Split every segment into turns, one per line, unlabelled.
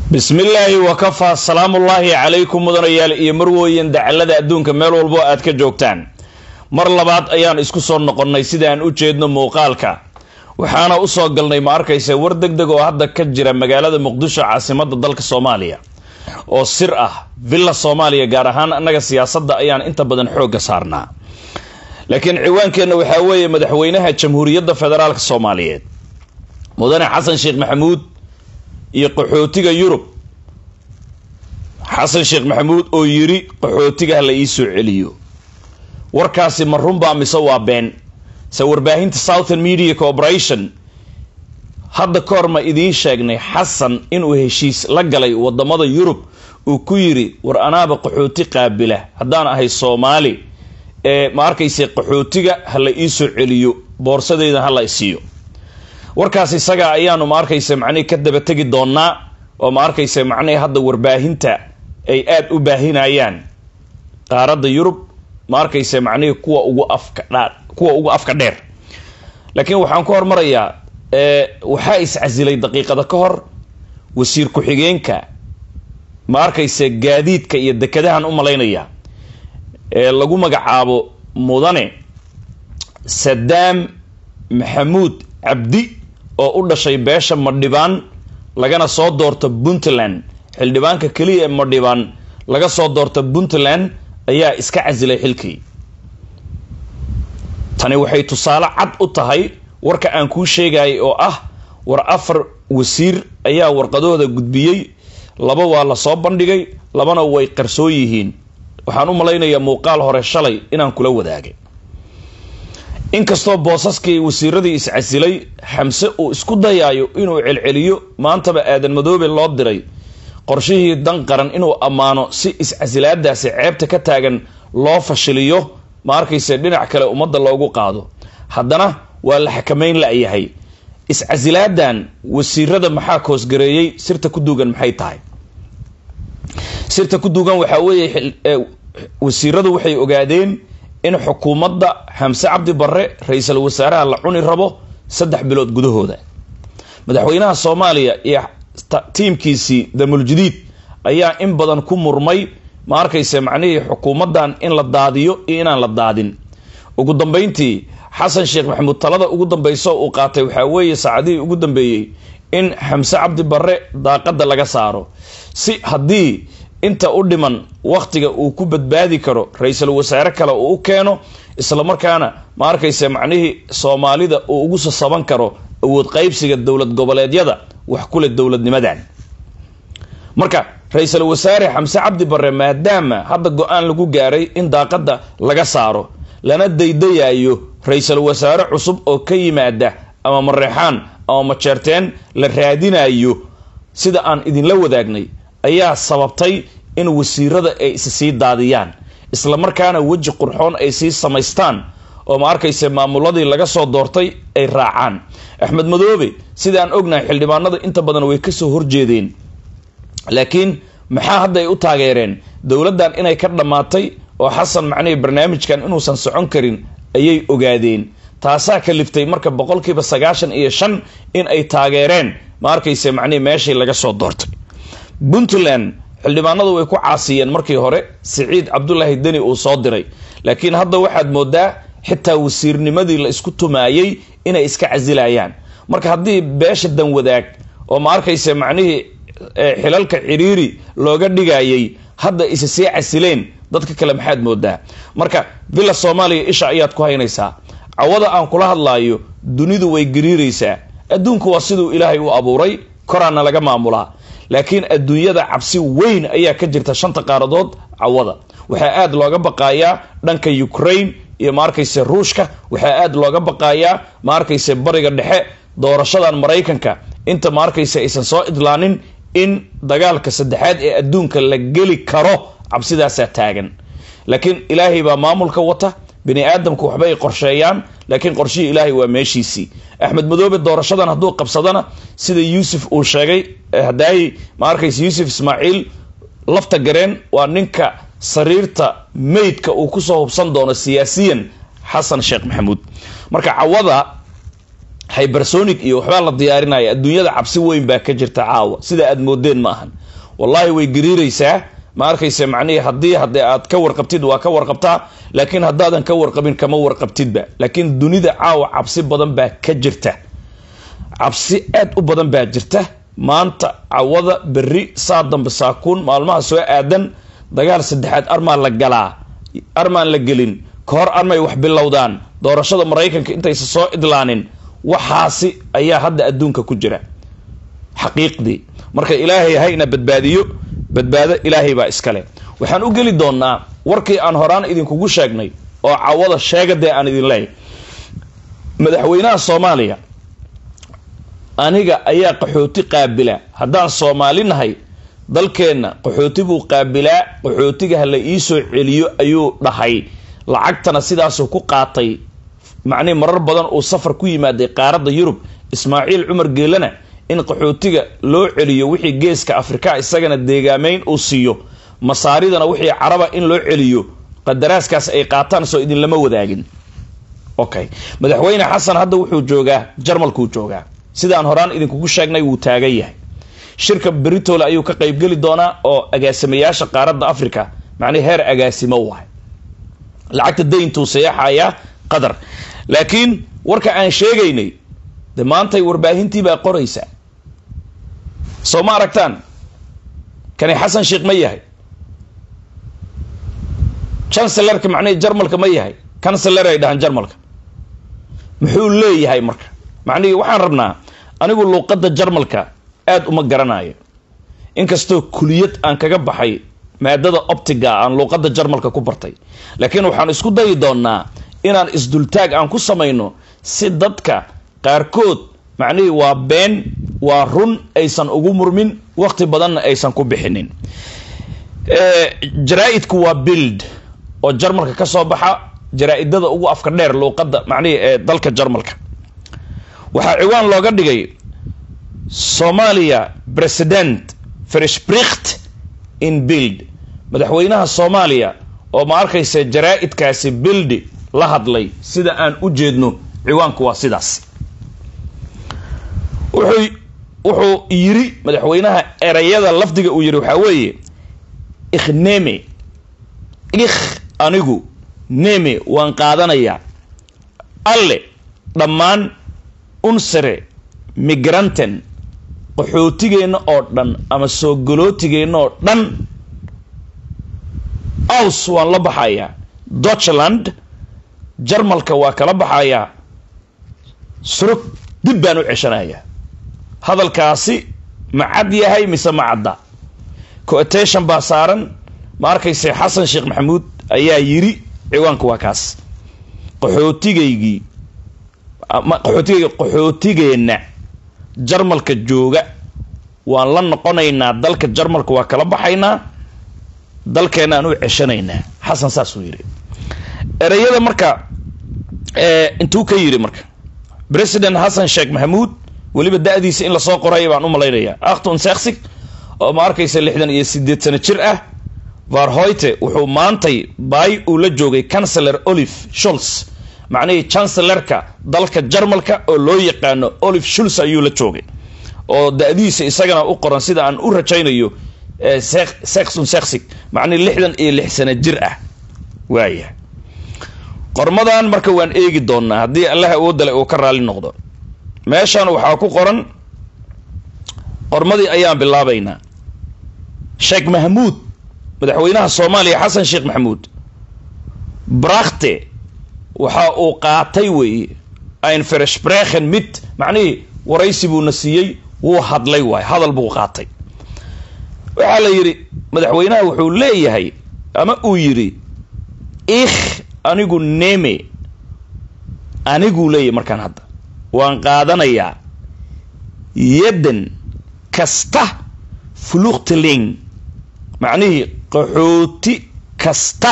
bismillaahi wakafaa salaamullaahi calaykum mudanayaal iyo marwooyin dacalada adduunka meel walbo aad ka joogtaan mar labaad ayaan isku soo noqonnay sidaan u jeedno muuqaalka waxaana usoo galnay ma arkaysa war deg deg oo hadda ka jira magaalada muqdisho caasimada dalka soomaaliya oo sir ah villa soomaaliya gaar ahaan annaga siyaasadda ayaan inta badan xoogga saarnaa laakiin ciwaankeenna waxaa weeye madaxweynaha jamhuuriyadda federaalk soomaaliyeed mudane xasan sheekh maxamuud iyo qaxootiga yurub xasan sheekh maxamuud oo yiri qaxootiga ha la ii soo celiyo warkaasi ma runbaa mise waa been se warbaahinta southern media corporation hadda ka hor ma idiin sheegnay xasan inuu heshiis la galay wadamada yurub uu ku yiri war anaaba qaxooti qaabila haddaan ahay soomaali ee ma arkayse qaxootiga ha la ii soo celiyo boorsadeyda ha la isiiyo warkaas isaga ayaanu ma arkaysa macnihi ka daba tegi doonaa oo ma arkaysa macnihi hadda warbaahinta ay aada u baahinayaan qaaradda yurub ma arkaysa macnihii kuwa ugu afka dhaa kuwa ugu afka dheer laakiin waxaan ku hormarayaa waxaa iscasilay daqiiqada ka hor wasiir ku-xigeenka ma arkaysa gaadiidka iyo dekadahan u malaynaya ee lagu magacaabo mudane sadaam maxamuud cabdi oo u dhashay beesha madhibaan lagana soo doorto puntland xildhibaanka keliya ee madhibaan laga soo doorto puntland ayaa iska casilay xilkii tani waxay tusaale cad u tahay warka aan kuu sheegayay oo ah war afar wasiir ayaa warqadahooda gudbiyey laba waa lasoo bandhigay labana way qarsoon yihiin waxaan u malaynayaa muuqaal hore shalay inaan kula wadaagay inkastoo boosaskii wasiiradii iscasilay xamse uu isku dayaayo inuu celceliyo maantaba aadan madoobe loo diray qorshihii dan qaran inuu ammaano si iscasilaadaasi ceebta ka taagan loo fashiliyo ma arkayse dhinac kale ummadda loogu qaado haddana waa la xakameyn la-yahay iscasilaadan wasiirada maxaa koosgareeyey sirta ku duugan maxay tahay sirta ku duugan waxaa weeye wasiiradu waxay ogaadeen in xukuumadda xamse cabdi barre ra-iisul wasaaraha la cuni rabo saddex bilood gudahooda madaxweynaha soomaaliya iyo tiimkiisii damuljadiid ayaa in badan ku murmay ma arkayse macnihii xukuumaddan in la daadiyo iyo inaan la daadin ugu dambeyntii xasan sheekh maxamuud talada ugu dambeyso uu qaatay waxaa weeye saacadihii ugu dambeeyey in xamse cabdi barre daaqadda laga saaro si haddii inta u dhiman wakhtiga uu ku badbaadi karo ra-iisul wasaare kale uu u keeno islamarkaana ma arkayse macnihii soomaalida uu ugu sasaban karo awood qaybsiga dowlad goboleedyada wax kule dowladnimadan marka ra-iisul wasaare xamse cabdi barre maadaama hadda go-aan lagu gaaray in daaqadda laga saaro lana daydayayo ra-iisul wasaare cusub oo ka yimaada ama mareexaan ama majeerteen la raadinayo sida aan idinla wadaagnay ayaa sababtay in wasiirada ay is sii daadiyaan isla markaana weji qurxoon ay sii samaystaan oo ma arkayse maamuladii laga soo doortay ay raacaan axmed madoobe sidaan ognahay xildhibaanada inta badan way kasoo horjeedeen laakiin maxaa hadda ay u taageereen dowladdan inay ka dhammaatay oo xasan macnihii barnaamijkan inuusan socon karin ayay ogaadeen taasaa kaliftay marka boqolkiiba sagaashan iyo shan in ay taageereen ma arkayse macnihii meeshii laga soo doortay puntland xildhibaanadu way ku caasiyeen markii hore siciid cabdulaahi deni uu soo diray laakiin hadda waxaad moodaa xitaa wasiirnimadii la isku tumaayey inay iska casilayaan marka haddii beesha dan wadaag oo ma arkayse macnihii xilalka ciriiri looga dhigayay hadda isa sii casileen dadka kale maxaad moodaa marka villa soomaaliya isha ayaad ku haynaysaa cawada aan kula hadlaayo dunidu way gariiraysaa adduunku waa siduu ilaahay u abuuray koraana laga maamulaa laakiin adduunyada cabsi weyn ayaa ka jirta shanta qaaradood cawada waxaa aada looga baqayaa dhanka ukraine iyo ma arkayse ruushka waxaa aada looga baqayaa ma arkayse bariga dhexe doorashadan maraykanka inta ma arkayse aysan soo idlaanin in dagaalka saddexaad ee adduunka la geli karo cabsidaasaa taagan laakiin ilaahay baa maamulka wata bini aadamku waxba ay qorsheeyaan laakiin qorshihii ilaahay waa meeshiisii axmed madoobe doorashadan hadduu qabsadana sida yuusuf uu sheegay hadaayi ma arkayse yuusuf ismaaciil lafta gareen waa ninka sariirta meydka uu kusoo hubsan doono siyaasiyan xasan sheekh maxamuud marka cawada hybersonic iyo waxbaa la diyaarinaya adduunyada cabsi weyn baa ka jirta caawa sida aad moodeen ma ahan wallaahi way gariiraysaa ma arkayse macnihii haddii haddee aad ka warqabtid waa ka warqabtaa laakiin haddaadan ka warqabin kama warqabtidba laakiin dunida caawa cabsi badan baa ka jirta cabsi aad u badan baa jirta maanta cawada berri saa dambe saakuun maalmaha soo aadan dagaal saddexaad armaa la galaa armaan la gelin ka hor armay wax bilowdaan doorashada maraykanka intaysa soo idlaanin waxaasi ayaa hadda adduunka ku jira xaqiiqdii marka ilaahay hayna badbaadiyo badbaado ilaahay baa iskale waxaan u geli doonaa warkii aan horaan idinkugu sheegnay oo cawada sheegadee aan idin leeyahy madaxweynaha soomaaliya aniga ayaa qaxooti qaabila haddaan soomaali nahay dalkeenna qaxooti buu qaabilaa qaxootiga ha la iisoo celiyo ayuu dhahay lacagtana sidaasuu ku qaatay macnihi marar badan uu safar ku yimaaday qaaradda yurub ismaaciil cumar geelana in qaxootiga loo celiyo wixii geeska afrika isagana deegaameyn uu siiyo masaaridana wixii caraba in loo celiyo qadaraaskaas ay qaataan soo idinlama wadaagin okay madaxweyne xasan hadda wuxuu joogaa jarmalkuu joogaa sidaan horaan idinkugu sheegnay wuu taagan yahay shirka britole ayuu ka qaybgeli doonaa oo agaasimayaasha qaaradda africa macnihi heer agaasimo wahay lacagta dayntuu sayaexayaa qatar laakiin warka aan sheegaynay de maantay warbaahintii baa qoraysa soo ma aragtaan kani xasan sheekh ma yahay chancellarka macnihii jarmalka ma yahay canceller ay dhahaan jarmalka muxuu leeyahay marka macnihii waxaan rabnaa anigu luuqadda jarmalka aada uma garanayo inkastoo kuliyad aan kaga baxay maadada optiga aan luuqadda jarmalka ku bartay laakiin waxaan isku dayi doonaa inaan isdultaag aan ku samayno si dadka qaarkood macnihii waa been waa run aysan ugu murmin waqti badanna aysan ku bixinin jaraa-idku waa bild oo jarmalka ka soo baxa jaraa-idada ugu afka dheer luuqadda macnihii ee dalka jarmalka waxaa ciwaan looga dhigay soomaaliya president freshbricht in bild madaxweynaha soomaaliya oo ma arkaysa jaraa-idkaasi bildi la hadlay sida aan u jeedno ciwaanku waa sidaas wuxuu wuxuu yiri madaxweynaha erayada lafdiga uu yiri waxaa weeye ikhneme ikh anigu neme waan qaadanayaa alle dhammaan unsere migranten qaxootigeenna oo dhan ama soo galootigeenna oo dhan aus waan la baxayaa deutschland jarmalka waa kala baxayaa surug dib baan u ceshanayaa hadalkaasi ma cad yahay mise ma cadda cotation baa saaran ma arkayse xasan sheekh maxamuud ayaa yiri ciwaanka waa kaas qaxootigaygii qaxootigayga qaxootigeenna jarmalka jooga waan la noqonaynaa dalka jarmalka waa kala baxaynaa dalkeenaan u ceshanaynaa xasan saasuu yidhi ereyada marka intuu ka yidhi marka president xasan sheekh maxamuud weliba da-diisa in lasoo qoraya baan u malaynayaa akhton seksig oo ma arkaysa lixdan iyo sideed sano jir ah varhoyte wuxuu maantay baay uu la joogay canceller olive sholz macnihii chancellerka dalka jarmalka oo loo yaqaano olive sholz ayuu la joogay oo da-diisa isagana u qoran sida aan u rajaynayo sexon sexig macnihi lixdan iyo lix sano jir ah waaya qormadan marka waan eegi doonaa haddii allah awoodale uu ka raali noqdo meeshan waxaa ku qoran qormadii ayaan bilaabaynaa sheekh mahmuud madaxweynaha soomaaliya xasan sheekh maxamuud brakte waxa uu qaatay weeye ein fereshbrechen mid macnihii waraysi buuna siiyey wuu hadlay waay hadal buu qaatay waxaa la yidhi madaxweynaha wuxuu leeyahay ama uu yidhi ikh anigu neme aniguu leeyahay markaan hadda waan qaadanayaa yaddan kasta fluktling macnihii qaxooti kasta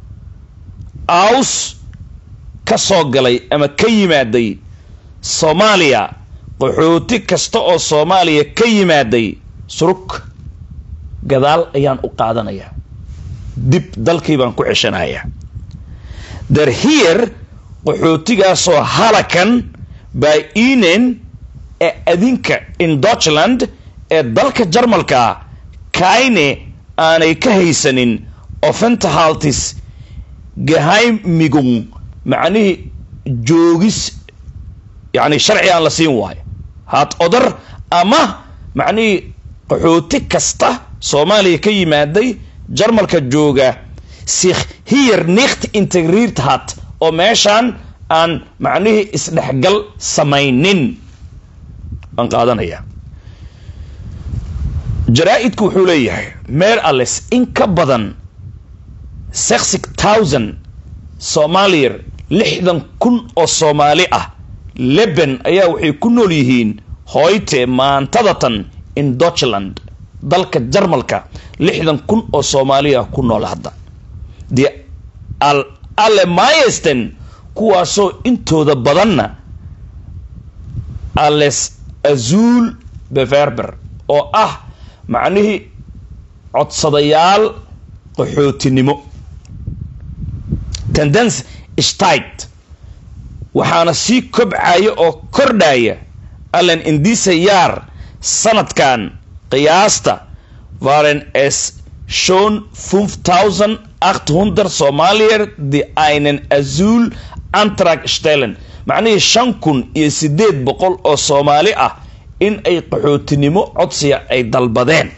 aws ka soo galay ama ka yimaaday soomaaliya qaxooti kasta oo soomaaliya ka yimaaday surug gadaal ayaan u qaadanayaa dib dalkii baan ku ceshanayaa der hier qaxootigaasoo halakan by inen ee adinka in deutschland ee dalka jarmalka kaine aanay ka haysanin offentahaltis geheimigung macnihii joogis yacni sharci aan la siin waayo haad odar ama macnihii qaxooti kasta soomaaliya ka yimaaday jarmalka jooga sich hier nicht integriert hat oo meeshaan aan macnihii isdhexgal samaynin baan qaadanaya jaraa-idku wuxuu leeyahay meer alles in ka badan sexig thousand soomaaliyar lixdan kun oo soomaali ah leben ayaa waxay ku nool yihiin hoyte maantadatan in deutschland dalka jarmalka lixdan kun oo soomaaliya ku nool hadda dee al alemayesten kuwaasoo intooda badanna ales azuul beverber oo ah macnihii codsadayaal qaxootinimo tendence stit waxaana sii kobcaya oo kordhaya allen indisa yaar sanadkan qiyaasta waren es schon fünf thousand acht hundred somalier die einen azuul antrag stellen macnihii shan kun iyo siddeed boqol oo soomaali ah in ay qaxootinimo codsiga ay dalbadeen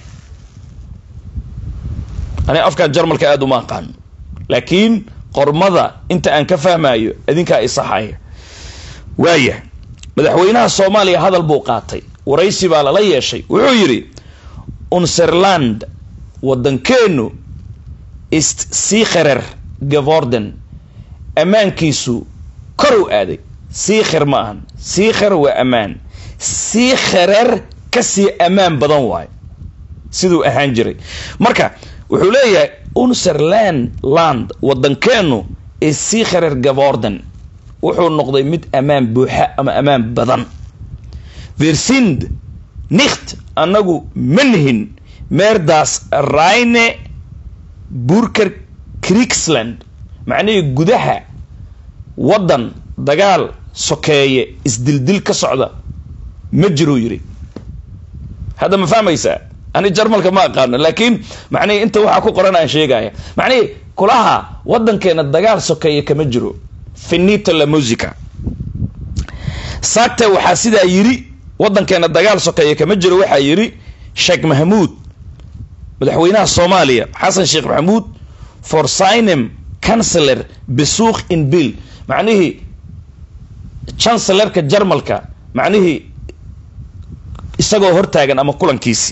aniga afkan jarmalka aada uma aqaano laakiin qormada inta aan ka fahmayo idinkaa isaxaya waaya madaxweynaha soomaaliya hadal buu qaatay waraysi baa lala yeeshay wuxuu yidhi unserland waddankeenu ist sikherer geworden ammaankiisu koru aaday sikher ma ahan sikher waa ammaan sikherer kasii ammaan badan waayo siduu ahaan jiray marka wuxuu leeyahay unserland land waddankeenu is sikherer geworden wuxuu noqday mid ammaan buuxa ama ammaan badan versind nicht annagu ma nihin meerdaas rayne burker krigsland macnihii gudaha waddan dagaal sokeeye isdildil ka socda ma jiruu yidhi hadda ma fahmaysaa ani jarmalka ma aqaano laakiin macnihii inta waxaa ku qoran aan sheegaya macnihii kulaha waddankeena dagaal sokeeye kama jiro finito la musica saagte waxaa sidaa yidhi waddankeena dagaal sokeeye kama jiro waxaa yidhi sheekh mahmuud madaxweynaha soomaaliya xasan sheekh maxamuud for sinem canceler besuukh in bill macnihii chancellerka jarmalka macnihii isagoo hortaagan ama kulankiisi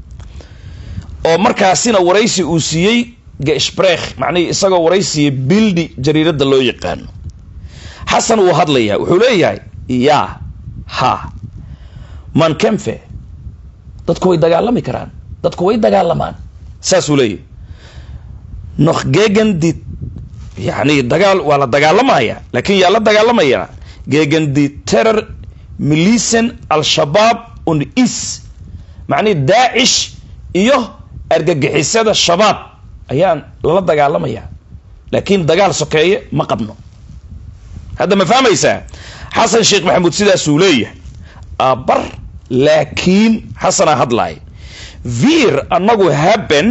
oo markaasina waraysi uu siiyey gesprech macnihii isagoo waraysiiyey bildi jariiradda loo yaqaano xasan wuu hadlayaa wuxuu leeyahay yaa ha man kemfe dadku way dagaalami karaan dadku way dagaalamaan saasuu leeyahy noch gegen die yani dagaal waa la dagaalamaya laakiin yaa la dagaalamaya gegen die terror milisen al-shabaab und is macnihi daacish iyo argagixisada shabaab ayaan lala dagaalamaya laakiin dagaal sokeeye ma qabno hadda ma fahmaysaa xasan sheekh maxamuud sidaasuu leeyahay abar laakiin xasanaa hadlaay vir annagu haben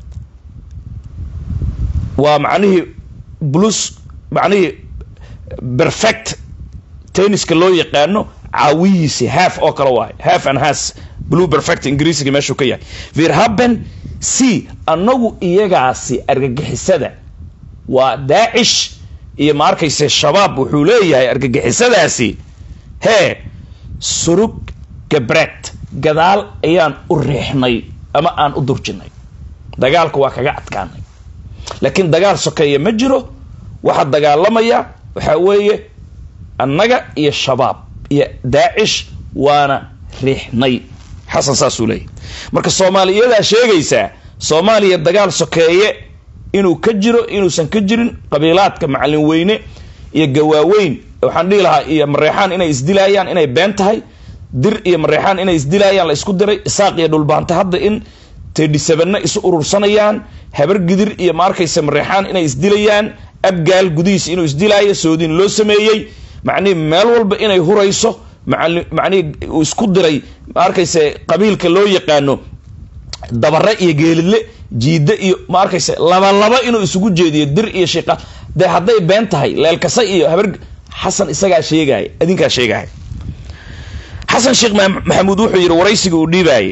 waa macnihii blus macnihii perfect tenniska loo yaqaano caawiyiisi half oo kale waayo half and has blue perfect ingiriisiga meeshuu ka yahay vir haben c annagu iyagaasi argagixisada waa daacish iyo ma arkayse shabaab wuxuu leeyahay argagixisadaasi hee surug gabreed gadaal ayaan u riixnay ama aan u durjinay dagaalka waa kaga adkaanay laakiin dagaal sokeeya ma jiro waxaa dagaalamaya waxaa weeye annaga iyo shabaab iyo daacish waana riixnay xasan saasuu leeyahy marka soomaaliyadaa sheegaysaa soomaaliya dagaal sokeeye inuu ka jiro inuusan ka jirin qabiilaadka macalin weyne iyo gawaaweyn waxaan dhihi lahaa iyo mareexaan inay isdilaayaan inay been tahay dir iyo mareexaan inay isdilaayaan la isku diray isaaq iyo dhulbaanta hadda in tedhisabanna isu urursanayaan habar gidir iyo ma arkaysa mareexaan inay isdilayaan abgaal gudihiisa inuu isdilaayo soodin loo sameeyey macnihi meel walba inay hurayso macnihi uu isku diray ma arkayse qabiilka loo yaqaano dabare iyo geelidle jiidde iyo ma arkayse labalaba inuu isugu jeediyo dir iyo shiqa dee hadday been tahay leelkasa iyo habar xasan isagaa sheegaya adinkaa sheegaya xasan sheekh maxamuud wuxuu yidhi waraysiga uu dhiibaayay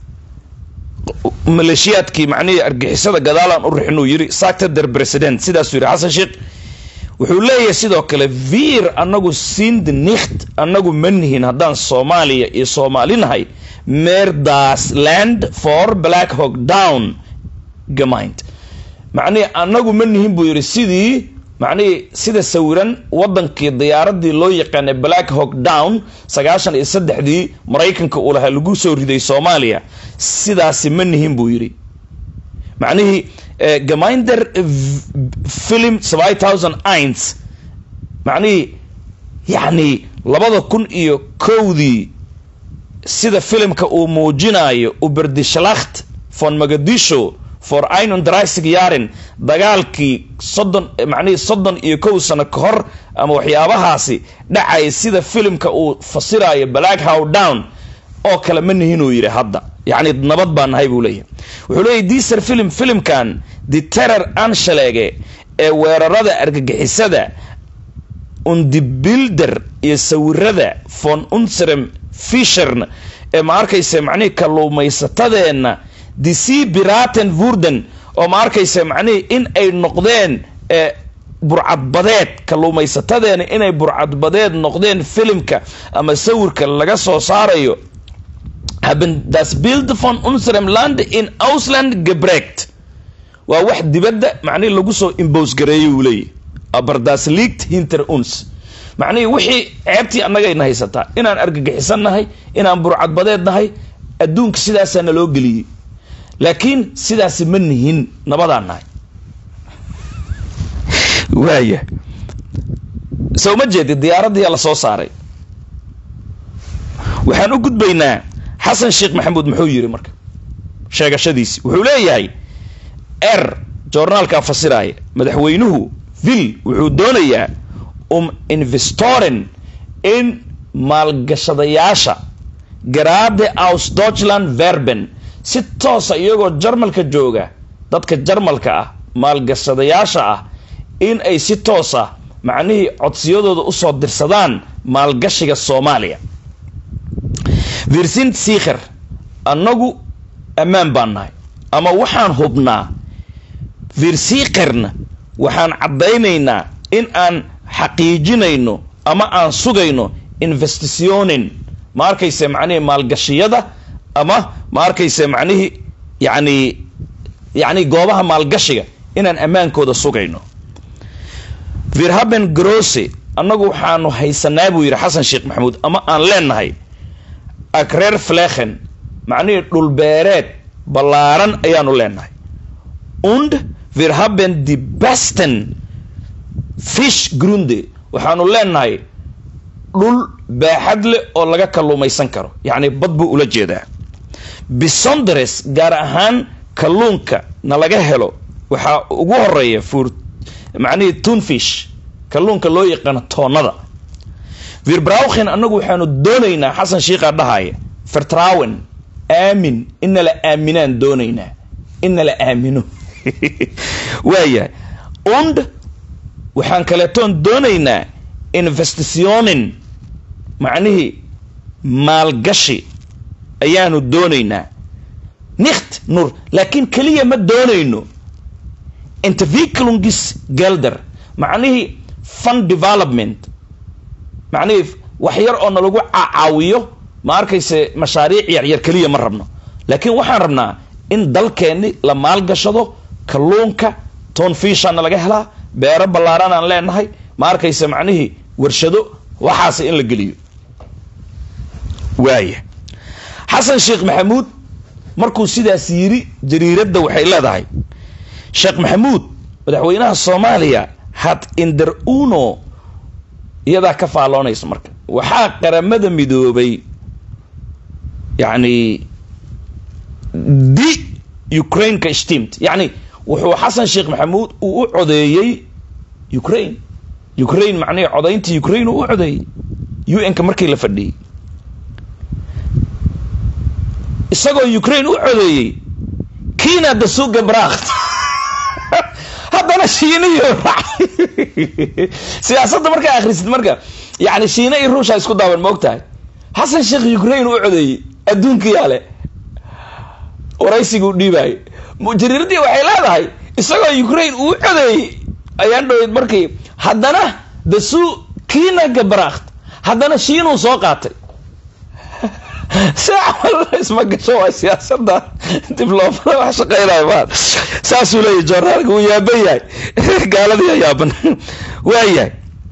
maleeshiyaadkii macnihii argixisada gadaalaan u rixinuu yidhi sacta der president sidaasuu yidhi xasan sheekh wuxuu leeyahay sidoo kale vir anagu sind nicht anagu ma nihin haddaan soomaaliya iyo soomaalinahay merdas land for black hog down gamind macnihii anagu ma nihin buu yidhi sidii macnihii sida sawiran wadankii diyaaradii loo yaqaanay black hog down sagaashan iyo saddexdii maraykanka uu lahaa lagu soo riday soomaaliya sidaasi ma nihin buu yidhi macnihii gaminder film seven thousand ins macnihii yacni labada kun iyo kowdii sida filimka uu muujinayo uberdishlacht von magadisho for inon drysig yaren dagaalkii soddon macnihii soddon iyo kow sano ka hor ama waxyaabahaasi dhacaya sida filimka uu fasirayo black how down oo kale ma nihinuu yidhi hadda yacni nabad baa nahay buu leeyahay wuxuu leeyahy diser film filimkan the terror anshalege ee weerarada argagixisada undibilder iyo sawirada von unserem fishern ee ma arkayse macnihii kalluumaysatadeenna dc biraten vurden oo ma arkayse macnihii in ay noqdeen burcadbadeed kalluumaysatadeena inay burcadbadeed noqdeen filimka ama sawirka laga soo saarayo haben das bild von unserem land in ausland gebregt waa wax dibadda macnihii lagu soo imbos gareeyay uu leeyahy aber das liegt hinter uns macnihii wixii ceebtii annagayna haysataa inaan argagixisan nahay inaan burcadbadeed nahay adduunka sidaasaa naloo geliyey laakiin sidaasi ma nihin nabadaan nahay waaya soo ma jeedi diyaaradiyaa la soo saaray waxaan u gudbaynaa xasan sheekh maxamuud muxuu yidhi marka sheegashadiisi wuxuu leeyahay er joornaalkaa fasiraaya madaxweynuhu vil wuxuu doonayaa um investoren in maalgashadayaasha garaade aus deutschland verben si toosa iyagoo jarmalka jooga dadka jarmalka ah maalgashadayaasha ah in ay si toosa macnihii codsiyadooda usoo dirsadaan maalgashiga soomaaliya virsint sikher annagu ammaan baan nahay ama waxaan hubnaa virsikherna waxaan caddaynaynaa in aan xaqiijinayno ama aan sugayno investitionin ma arkayse macnihii maalgashiyada ama ma arkayse macnihii yani yacni goobaha maalgashiga inaan ammaankooda sugayno virhaben grose annagu waxaanu haysanaa buu yidhi xasan sheekh maxamuud ama aan leenahay akreer flechen macnihii dhulbeereed ballaaran ayaanu leenahay und virhaben the besten fish grunde waxaanu leenahay dhul baaxad leh oo laga kalluumaysan karo yacni bad buu ula jeedaa bisondares gaar ahaan kalluunka na laga helo waxaa ugu horeeya fur macnihii tunfish kalluunka loo yaqaano toonnada virbrauchen annagu waxaanu doonaynaa xasan shiikaa dhahaya vertrawen aamin ina la aaminaan doonaynaa ina la aamino waayahay und waxaan kaleetoon doonaynaa investitionin macnihii maalgashi ayaanu doonaynaa nikt nur laakiin keliya ma doonayno interviklungis gelder macnihii fund development macnihii wax yar oo nalagu caawiyo ma arkayse mashaariic yaryar keliya ma rabno laakiin waxaan rabnaa in dalkeenni la maalgashado kalluunka toonfiishana laga helaa beero ballaaran aan leenahay ma arkayse macnihii warshado waxaas in la geliyo waaya xasan sheekh maxamuud markuu sidaas yiri jariiradda waxay leedahay sheekh maxamuud madaxweynaha soomaaliya had inder uno iyadaa ka faalloonaysa marka waxaa qaramada midoobay yacni di ukraine-ka steamt yacni wuxuu xasan sheekh maxamuud uu u codeeyey ukraine ukraine macnihii codayntii ukraine uu u codeeyey u n-ka markii la fadhiyey isagoo ukraine u codeeyey kiina dasuga brakht haddana shiiniyo siyaasadda markaa akhrisid marka yani shiina iyo ruusha isku daaban ma og tahay xasan sheekh ukraine u codeeyey adduunkiyaa le waraysiga u dhiibaayay jariiradii waxay leedahay isagoo ukraine uu codeeyey ayaan dhaweyd markii haddana dasu kiina gabrakht haddana shiinuu soo qaatay si camal isma gasho waa siyaasada dibloomada wax shaqeynayo maa saasuu leeyahy joornaalka wuu yaaban yahay gaaladiiya yaaban waayahay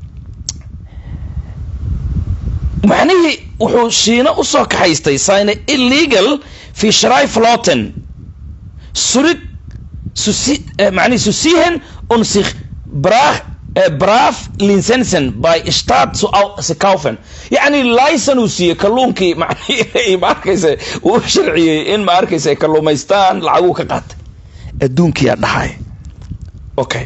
macnihii wuxuu shiina usoo kaxaystay sine illegal fi shrai floten surig susi mani susihen un sich brach braf linsensen by start sikaufen yacni licen uu siiyey kalluunkii mani ma arkaysa uu sharciyey in ma arkaysa ay kalluumaystaan lacaguu ka qaatay adduunkiyaa dhahay okay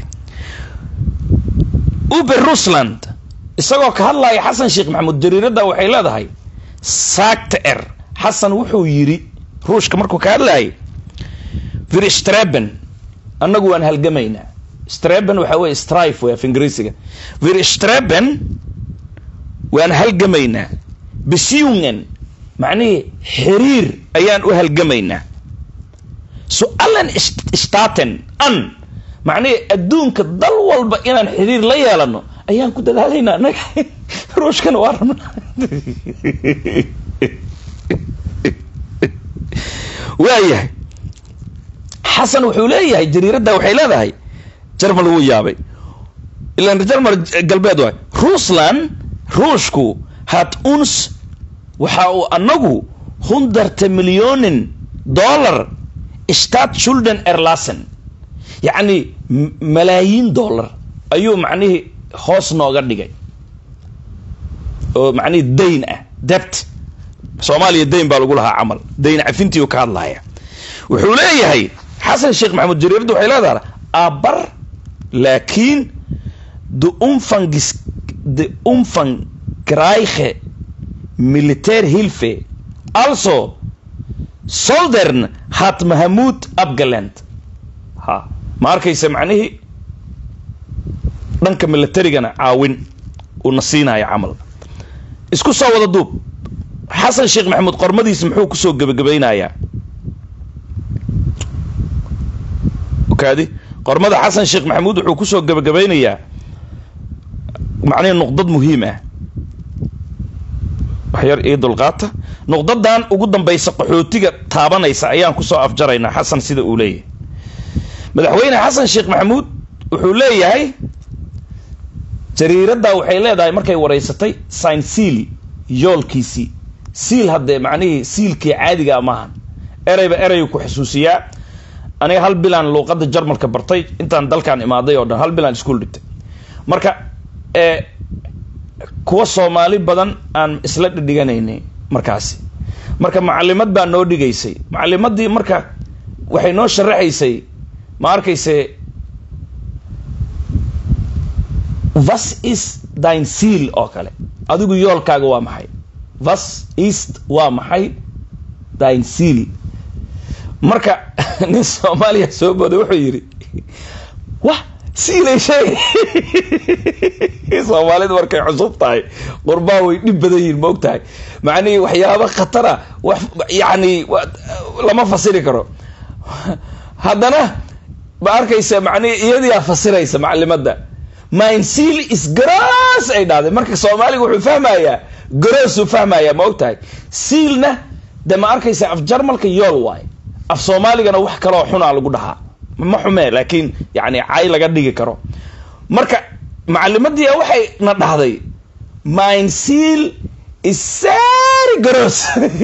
uber rusland isagoo ka hadlaya xasan sheekh maxamuud jariirada waxay leedahay saagta er xasan wuxuu yiri ruushka markuu ka hadlayay vir streben annagu waan halgamaynaa streben waxa weye strife wey af ingiriisiga vir streben waan halgamaynaa besiungen macnihii xiriir ayaan u halgamaynaa su-alan staten an macnihii adduunka dal walba inaan xiriir la yeelano ayaan ku dadaalaynaa anaga ruushkana waa rabnaa waayahay xasan wuxuu leeyahay jariiradda waxay leedahay jarmal wuu yaabay ilan jarmal galbeed waay russland ruushku had uns waxa uu anagu hundarte milyonin dollar stat shulden erlasen yacni malaayiin dollar ayuu macnihii hoos nooga dhigay oo macnihii dayn ah debt soomaaliya dayn baa lagu lahaa camal dayn cafintii ka hadlaya wuxuu leeyahay xasan sheekh maxamuud jariiradu waxay leedahay abar laakiin de umfangis de umfang graiche militär hilfe also soldern hat mahamud abgaland ha ma arkaysa macnihii dhanka militarigana caawin uuna siinaya camal isku soo wada duub xasan sheekh maxamuud qormadiisa muxuu kusoo gebagabaynayaa okaadi qormada xasan sheekh maxamuud wuxuu kusoo gebagabaynayaa macnihi nuqdad muhiim ah waxyar ii dulqaata nuqdadan ugu dambaysa qaxootiga taabanaysa ayaan kusoo afjaraynaa xasan sida uu leeyahay madaxweyne xasan sheekh maxamuud wuxuu leeyahay jariiradda waxay leedahay markay wareysatay sin seal yoolkiisii siil haddee macnihii siilkii caadiga maahan ereyba ereygu ku xusuusiyaa aniga hal bilaan luuqadda jarmalka bartay intaan dalkan imaaday oo dhan hal bilaan iskuol dhigtay marka kuwa soomaali badan aan isla dhidhiganaynay markaasi marka macalimad baa noo dhigaysay macalimadii marka waxay noo sharaxaysay ma arkayse vas is dine seal oo kale adigu yoolkaaga waa maxay vas east waa maxay dine seal marka nin soomaaliya soo booday wuxuu yidhi wah siilay sheeg soomaalida markay cusub tahay qurbaa way dhib badan yihin ma og tahay macnihii waxyaaba khatara wax yani lama fasiri karo haddana ma arkaysa macnihi iyadiyaa fasiraysa macalimada mine seal is garoos ay dhahday marka soomaaliga wuxuu fahmayaa garoosuu fahmayaa ma og tahay siilna de ma arkaysa af jarmalka yool waay af soomaaligana wax kaloo xunaa lagu dhahaa ma xumee laakiin yani cay laga dhigi karo marka macalimadii waxay na dhahday mine seal is very gross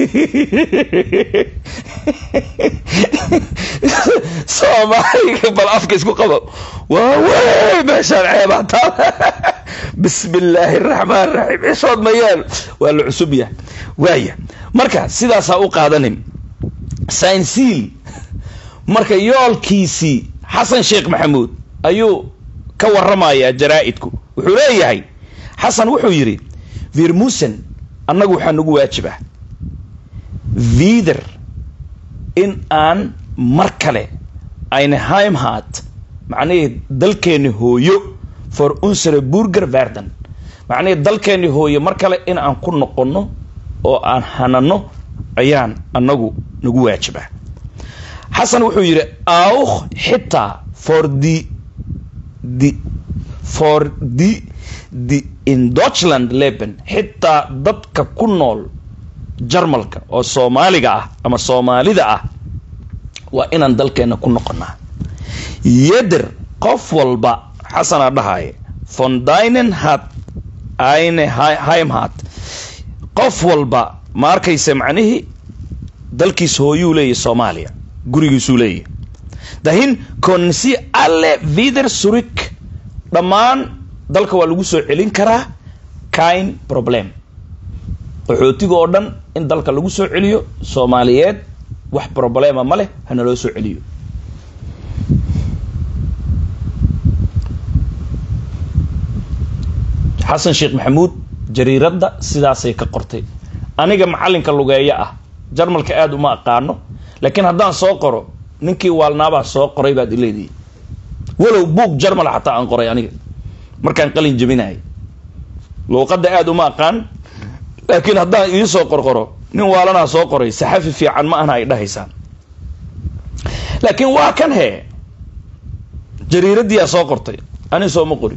soomaaliga bal afka isku qabo waa wey meeshaan ceebaa taal bismi illaahi araxmaan raxiim cishood mayaan waa la cusub yahay waaya marka sidaasaa u qaadanin sinsiil marka yoolkiisii xasan sheekh maxamuud ayuu ka waramayaa jaraa-idku wuxuu leeyahay xasan wuxuu yidhi virmusen annagu waxaa nagu waajib ah vider in aan mar kale ayna heimhat macnihii dalkeeni hooyo for unsere burger verden macnihii dalkeeni hooyo mar kale in aan ku noqonno oo aan hanano ayaan annagu nagu waajib ah xasan wuxuu yidhi auch xitaa for the the for the the in deutschland leben xitaa dadka ku nool jarmalka oo soomaaliga ah ama soomaalida ah waa inaan dalkeena ku noqonaa yeder qof walba xasanaa dhahaye von dinen hat eine heimhat qof walba ma arkaysa macnihii dalkiis hooyuu leeyahy soomaaliya gurigiisuu leeyahy dahin konsi alle vider surik dhammaan dalka waa lagu soo celin karaa kain problem qaxootiga oo dhan in dalka lagu soo celiyo soomaaliyeed wax problema ma leh hana loo soo celiyo xasan sheekh maxamuud jariiradda sidaasay ka qortay aniga macallinka lugeeyo ah jarmalka aada uma aqaano laakiin haddaan soo qoro ninkii waalnaabaa soo qoray baad ileedihi walow buug jarmal xataa aan qoray aniga markaan qalin jebinahay luuqadda aada uma aqaan laakiin haddaan iisoo qorqoro nin waalanaa soo qoray saxafi fiican ma ahna ay dhahaysaan laakiin waa kan hee jariiraddiiaa soo qortay ani sooma qorin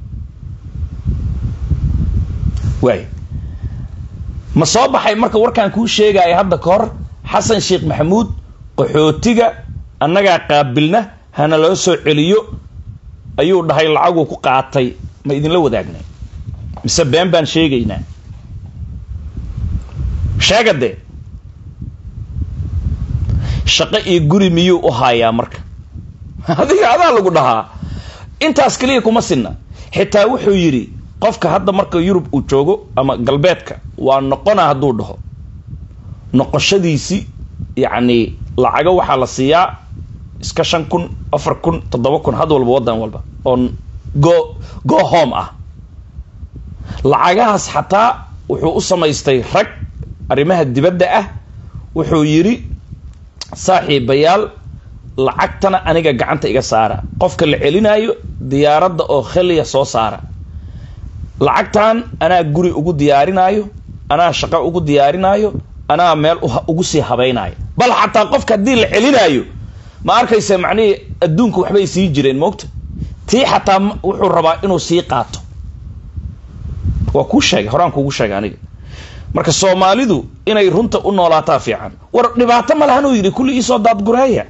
waay ma soo baxay marka warkaan kuu sheegaya hadda ka hor xasan sheekh maxamuud qaxootiga annagaa qaabilna hana loo soo celiyo ayuu dhahay lacaguu ku qaatay ma idinla wadaagnay mise been baan sheegaynaa sheegadee shaqo iyo guri miyuu u haayaa marka adiga adaa lagu dhahaa intaas keliya kuma sinna xitaa wuxuu yidhi qofka hadda marka yurub uu joogo ama galbeedka waa noqona hadduu dhaho noqoshadiisi yacni lacago waxaa la siiyaa iska shan kun afar kun toddoba kun had walba waddan walba oo go go home ah lacagahaas xataa wuxuu u samaystay rag arrimaha dibadda ah wuxuu yidhi saaxiibayaal lacagtana aniga gacanta iga saara qofka la celinaayo diyaaradda oo kheliya soo saara lacagtan anaa guri ugu diyaarinaayo anaa shaqo ugu diyaarinaayo anaa meel ugu sii habaynaayo bal xataa qofka haddii la celinaayo ma arkaysa macnihii adduunka waxbay sii jireen moogta tii xataa wuxuu rabaa inuu sii qaato waa kuu sheegay horaan kuugu sheegay aniga marka soomaalidu inay runta u noolaataa fiican war dhibaato ma lahanuu yidhi kulli iisoo daadgureeya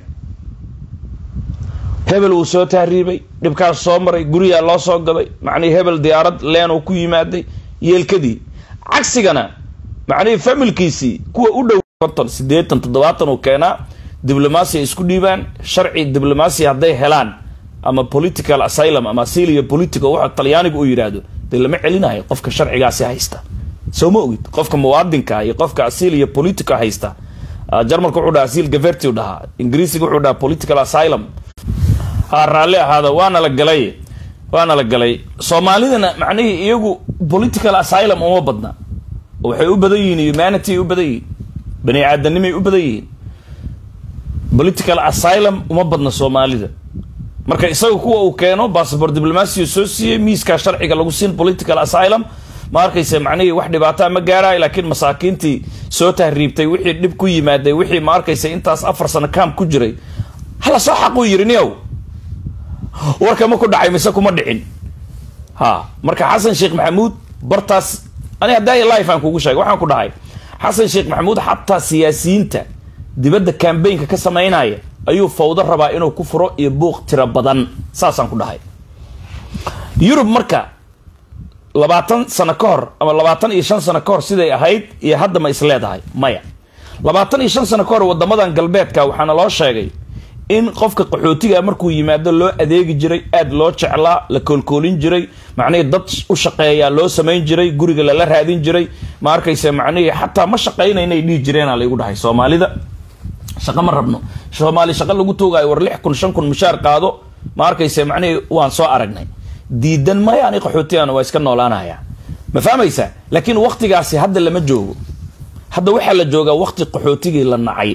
hebel wuu soo tahriibay dhibkaas soo maray guriyaa loo soo gaday macnihii hebel diyaarad leenuu ku yimaaday yeelkadii cagsigana macnihii familkiisii kuwa u dhow konton siddeetan toddobaatan uu keenaa diblomasia isku dhiibaan sharci diblomasia hadday helaan ama political asylum ama asilia political waxa talyaanigu uu yidhaahdo dee lama celinayo qofka sharcigaasi haysta soo ma ogid qofka muwaadinka iyo qofka asilia political haysta jarmalka wuxuu dhaha asil gaverti u dhahaa ingiriisiga wuxuu dhahaa political asylum ha raalli ahaada waana la galay waana la galay soomaalidana macnihii iyagu political asylum uma badna waxay u badan yihiin humanity ay u badan yihiin bani aadanimay u badan yihiin political asylum uma badna soomaalida marka isaga kuwa uu keeno bassabort diblomasia soo siiyey miiskaa sharciga lagu siin political asylum ma arkaysa macnihii wax dhibaataa ma gaaraay laakiin masaakiintii soo tahriibtay wixii dhib ku yimaaday wixii ma arkaysa intaas afar sano kaam ku jiray hala soo xaquu yidhi niyow warka ma ku dhacay mise kuma dhicin ha marka xasan sheekh maxamuud bartaas ani haddaa life aan kugu sheegay waxaan ku dhahay xasan sheekh maxamuud xataa siyaasiyiinta dibadda cambaynka ka samaynaya ayuu fawdo rabaa inuu ku furo iyo buuq tiro badan saasaan ku dhahay yurub marka labaatan sano ka hor ama labaatan iyo shan sano ka hor siday ahayd iyo hadda ma is leedahay maya labaatan iyo shan sano ka hor wadamadan galbeedka waxaana loo sheegay in qofka qaxootiga markuu yimaado loo adeegi jiray aada loo jeclaa la koolkoolin jiray macnihii dad u shaqeeyaa loo samayn jiray guriga lala raadin jiray ma arkaysa macnihii xataa ma shaqayna inay dhihi jireenaa laygu dhahay soomaalida shaqo ma rabno soomaali shaqo lagu toogaayo war lix kun shan kun mushaar qaado ma arkaysa macnihii waan soo aragnay diidan maya ani qaxootigan waa iska noolaanaya ma fahmaysaa laakiin waktigaasi hadda lama joogo hadda waxaa la joogaa wakti qaxootigii la nacay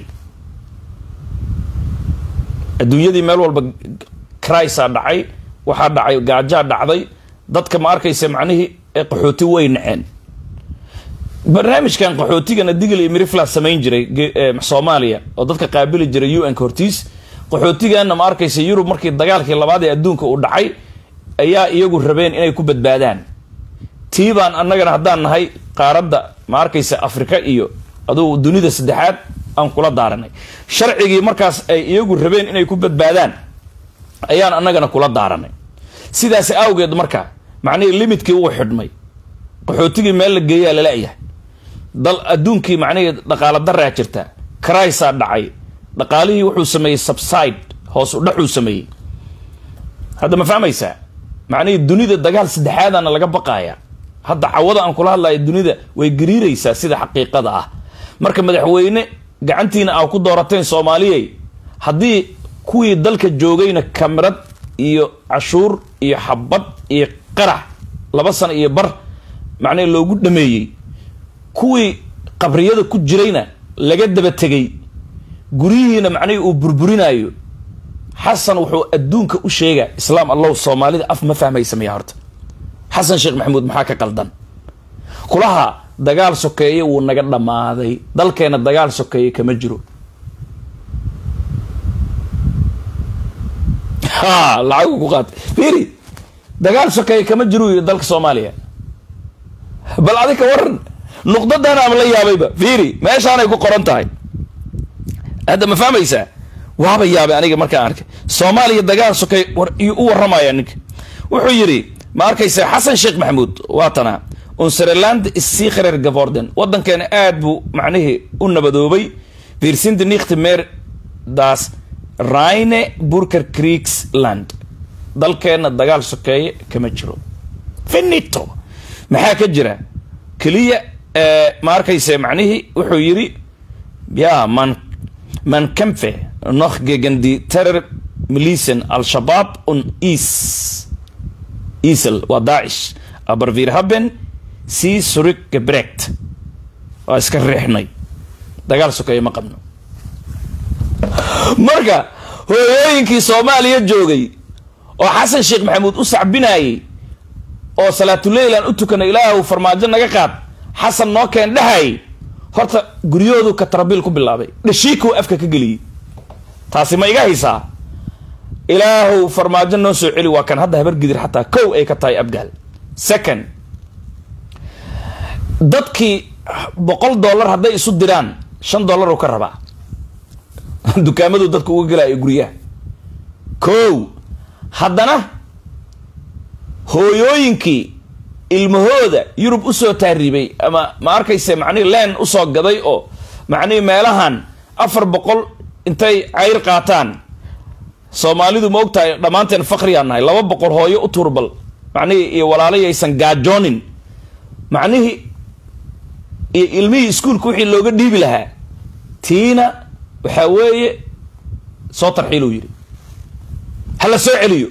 adduunyadii meel walba crisa dhacay waxaa dhacay gaajaa dhacday dadka ma arkaysa macnihii ee qaxooti way naceen barnaamijkan qaxootigana digl iyo mirifla samayn jiray soomaaliya oo dadka qaabili jiray un ka hortiis qaxootigana ma arkaysa yurub markii dagaalkii labaad ee adduunka uu dhacay ayaa iyagu rabeen inay ku badbaadaan tii baan annagana haddaan nahay qaaradda ma arkaysa afrika iyo adugu dunida saddexaad aan kula daaranay sharcigii markaas ay iyagu rabeen inay ku badbaadaan ayaan annagana kula daaranay sidaas awgeed marka macnihii limidkii uu xidhmay qaxootigii meel la geeyaa lalayahay dal adduunkii macnihii dhaqaala daraa jirta crisa dhacay dhaqaalihii wuxuu sameeyey subside hoos udhaxuu sameeyey hadda ma fahmaysaa macnihii dunida dagaal saddexaadana laga baqaaya hadda cawada aan kula hadlayo dunida way gariiraysaa sida xaqiiqada ah marka madaxweyne gacantiina aa ku doorateen soomaaliyey haddii kuwii dalka joogayna kamirad iyo cashuur iyo xabad iyo qarax laba sano iyo bar macnaha loogu dhameeyey kuwii qabriyada ku jirayna laga daba tegay guryihiina macnihii uu burburinayo xasan wuxuu adduunka u sheegaa islaam allow soomaalida af ma fahmaysa miya horta xasan sheekh maxamuud maxaa ka qaldan kulaha dagaal sokeeye wuu naga dhammaaday dalkeena dagaal sokeeye kama jiro ha lacagu ku qaatay fiiri dagaal sokeeye kama jiro yiri dalka soomaaliya bal adi ka waran nuqdadan ama la yaabayba fiiri meeshaanay ku qoran tahay hadda ma fahmaysaa waaba yaabay aniga markaan arkay soomaaliya dagaal sokey u waramaya ninka wuxuu yidhi ma arkaysa xasan sheekh maxamuud waa tana unsereland isiikhareer gavorden waddankeena aad buu macnihii u nabadoobay virsindi nikhti meer das rhine burker creeksland dalkeenna dagaal sokeeye kama jiro finito maxaa ka jira keliya ma arkaysa macnihii wuxuu yidhi ya man man kämpfe noch gegen die terror milisen al-shabaab und is isel waa daacish aber wir haben sie zurückgebracht waa iska riixnay dagaal sokeeye ma qabno marka hooyooyinkii soomaaliya joogay oo xasan sheekh maxamuud u sacbinayay oo salaatuleylan u tukana ilaahu farmaajo naga qaad xasan noo keen dhahayy horta guryahoodu katrabiil ku bilaabay dhashiikuu afka ka geliyey taasi ma iga haysaa ilaahow farmaajo noo soo celi waa kan hadda habar gidir xataa kow ay ka tahay abgaal second dadkii boqol dollar hadday isu diraan shan dollar uu ka rabaa dukaamadu dadku uga gelaayo guryaha kow haddana hooyooyinkii ilmahooda yurub usoo taaribay ama ma arkayse macnihi leen usoo gaday oo macnihi meelahan afar boqol intay cayr qaataan soomaalidu ma ogtahay dhammaanteen fakriyaa nahay laba boqol hooyo u turbal macnihii iyo walaalayaysan gaajoonin macnihii iyo ilmihii iskuolka wixii looga dhiibi lahaa tiina waxaa weeye soo tarxiiluu yidhi hala soo celiyo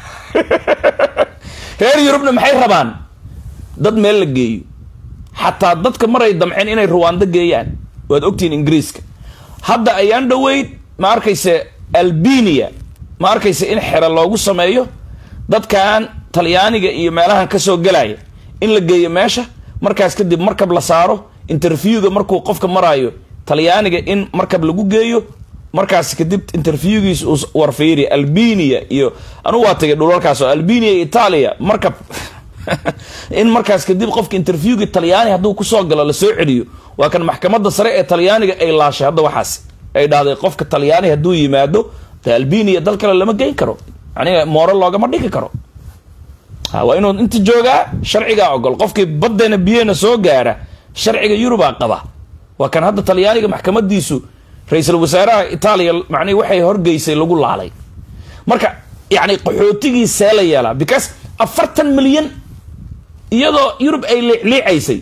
reer yurubna maxay rabaan dad meel la geeyo xataa dadka maray damceen inay ruwaando geeyaan waad ogtihiin ingiriiska hadda ayaan dhoweyd ma arkayse albania ma arkayse in xero loogu sameeyo dadkan talyaaniga iyo meelahan kasoo gelaya in la geeyo meesha markaas kadib markab la saaro interviewga markuu qofka maraayo talyaaniga in markab lagu geeyo markaas kadib interviewgiis uu warfiiri albania iyo anugu waa tagay dhulalkaas oo albania iyo italia markab in markaas kadib qofka interviewga talyaani hadduu kusoo galo lasoo celiyo waa kan maxkamadda sare ee talyaaniga ay laashay hadda waxaas ay dhahday qofka talyaani hadduu yimaado de albania dal kale lama geyn karo aniga mooro loogama dhigi karo waa inuu inta joogaa sharcigaa ogol qofkii badeena biyena soo gaara sharciga yurubaa qaba waa kan hadda talyaaniga maxkamadiisu ra-iisul wasaaraha itaaliya macnihi waxay horgeysay lagu laalay marka yani qaxootigii see la yeelaa because afartan milyan iyadoo yurub ay liicliicaysay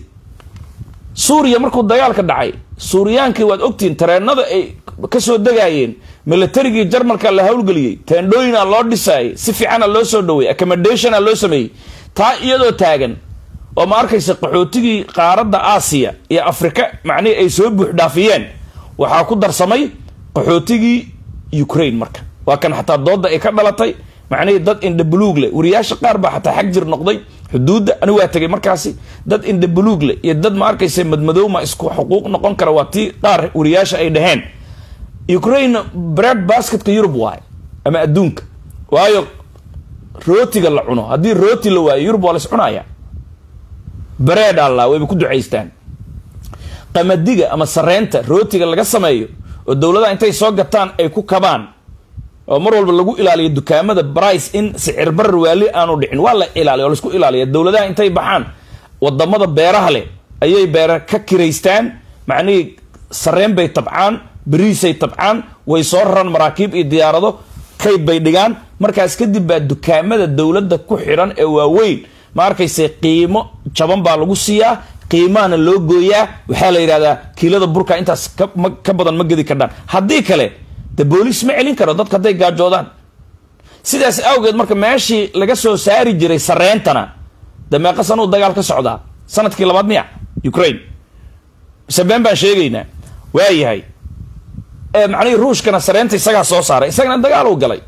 suuriya markuu dagaalka dhacay suuriyaankii waad ogtihiin tareenada ay kasoo degaayeen militarigii jarmalka la howlgeliyey teendhooyina loo dhisaayay si fiicana loo soo dhaweeyey accommodationa loo sameeyey taa iyadoo taagan oo ma arkaysa qaxootigii qaaradda aasiya iyo afrika macnihii ay soo buux dhaafiyeen waxaa ku darsamay qaxootigii ukraine marka waa kan xataa dooda ay ka dhalatay macnihii dad indhabuluug leh wariyaasha qaar baa xataa xag jir noqday xuduudda ani waa tegay markaasi dad indhabuluug leh iyo dad ma arkaysa madmadowma isku xuquuq noqon kara waa tii qaar wariyaasha ay dhaheen ukraine bread basketka yurub waay ama adduunka waayo rootiga la cuno haddii rooti la waayo yurub waa la is cunaya bread alla wayba ku ducaystaan qamadiga ama sareynta rootiga laga sameeyo oo dowladaha intay soo gataan ay ku kabaan oo mar walba lagu ilaaliyo dukaamada brice in sicir barar waali aanu dhicin waa la ilaaliya oo laisku ilaaliya dowladaha intay baxaan wadamada beeraha leh ayay beera ka kiraystaan macnihii sareen bay tabcaan beriisay tabcaan way soo raraan maraakiib iyo diyaarado kayd bay dhigaan markaas kadib baa dukaamada dowladda ku xidhan ee waaweyn ma arkayse qiimo jaban baa lagu siiyaa qiimahana loo gooyaa waxaa la yidhahdaa kiilada burka intaas ka badan ma gedi kardhaan haddii kale de booliis ma celin karo dadka hadday gaajoodaan sidaas awgeed marka meeshii laga soo saari jiray sareentana de meeqa sanuu dagaal ka socdaa sanadkii labaad miya ukraine mise been baan sheegaynaa waayahay macnihii ruushkana sareenta isagaa soo saaray isagana dagaal uu galay